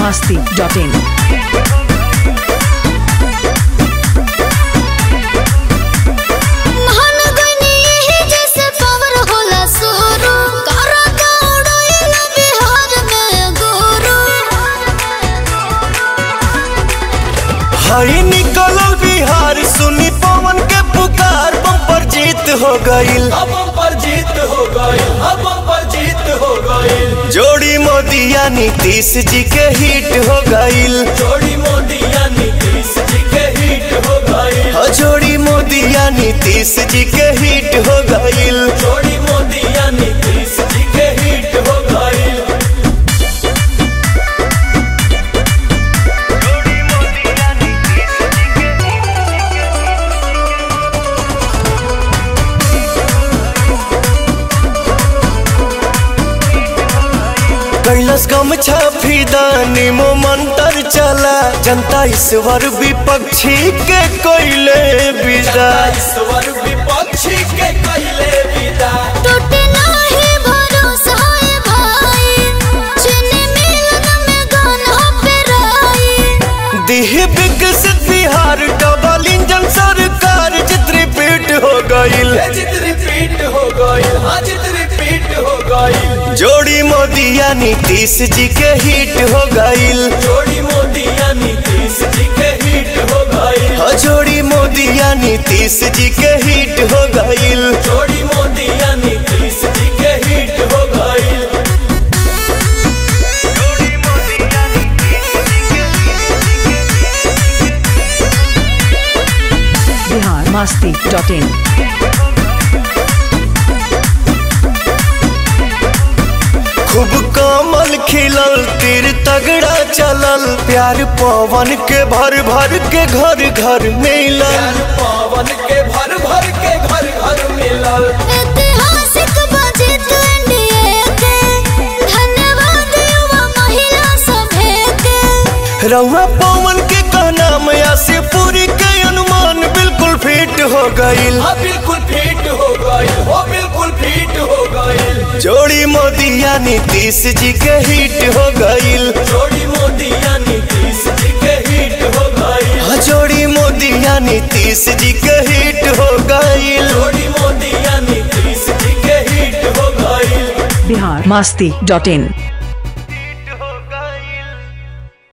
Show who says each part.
Speaker 1: masti.in.
Speaker 2: महान गनी यही जैसे पावर होला सुरु करा दौड़ैला बिहार में गुरु
Speaker 3: हई निकलल बिहार सुनी पवन के पुकार बम्पर जीत हो गईल
Speaker 4: अब हम पर जीत हो गए अब हम पर जीत हो गए
Speaker 3: जोड़ी मोदिया नीतीश जी के हिट हो गईल
Speaker 4: जोड़ी मोदिया नीतीश जी के हिट हो गए
Speaker 3: हो जोड़ी मोदिया नीतीश जी के हिट हो गईल
Speaker 4: जोड़ी मोदिया नीतीश जी के हिट हो गए
Speaker 3: कैलस गम छाफी दानी मो मंत्र चला जनता ईश्वर विपक्षी के कोयले विदा
Speaker 4: ईश्वर विपक्षी के कहले विदा
Speaker 2: टूटे नाही भरोसा है भाई चीनी मिलन में गाना पे राई
Speaker 3: दिह विकसित बिहार डबल इंजन सरकार चित्र रिपीट हो गईल
Speaker 4: ये जित रिपीट हो गई हाँ जित रिपीट हो गई
Speaker 3: जोड़ी मोदिया नीतीश जी के हिट हो गईल
Speaker 4: जोड़ी मोदिया नीतीश जी के हिट हो गई
Speaker 3: हो जोड़ी मोदिया नीतीश जी के हिट हो गईल
Speaker 4: जोड़ी मोदिया नीतीश जी के हिट हो गई
Speaker 1: Bihar masti.in.
Speaker 3: खूब कमल खिलल तीर तगड़ा चलल प्यार पवन के भर भर के घर घर मिलल
Speaker 4: प्यार पावन के भर भर के घर घर मिलल
Speaker 2: ऐतिहासिक बजट इंडिया के धन्यवाद युवा महिला सभे के
Speaker 3: रउआ पवन के कहना मैया से पूरी के अनुमान बिल्कुल फिट हो गईल
Speaker 4: हाँ बिल्कुल फिट हो गई हो बिल्कुल फिट हो गई
Speaker 3: जोड़ी मोदिया नीतीश जी के हिट हो गईल
Speaker 4: जोड़ी मोदिया नीतीश जी के हिट हो गई
Speaker 3: हाँ, जोड़ी मोदिया नीतीश जी के हिट हो गईल
Speaker 4: जोड़ी मोदिया नीतीश जी के हिट हो गई
Speaker 1: Bihar masti.in.